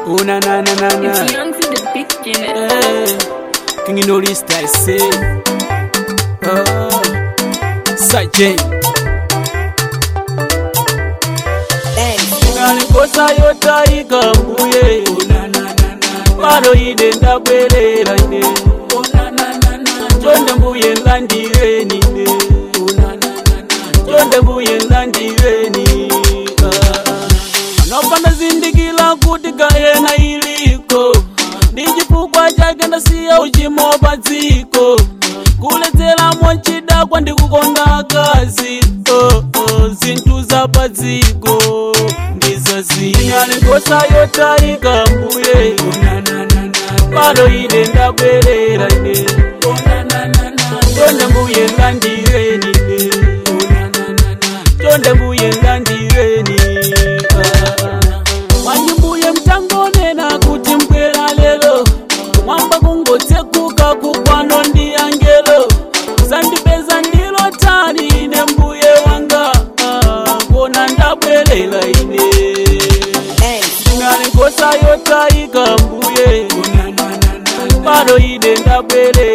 Oh na na na na na. It's young to the beginning. Eh, King Norista I say. Oh, Sajay. Ngalikosa yotaika mbuye. Paro ide ndabwerera ine. Chonde mbuye ngandireni ine. Chonde mbuye ngandireni. Anopanda zindikila kuti kayena iliko. Ndi chifukwa chake ndasiya uchimo pa dziko. kuledzeramo chidakwa ndikukonda akazi oh, oh, zinthu za pa dziko ndizaziyalikosa yotaika mbuye pano ine ndabwerera ine chonde mbuye ngandireni ine chonde mbuye ngandireni mwanji mbuye mtangonena kuti mbwera lero mwamba kungotsekuka kukwano ndi angelo zandipeza ndilo tani ine mbuye wanga ah, kona ndabwerera ine ngalikosa yotaika mbuye pano ine ndabwerera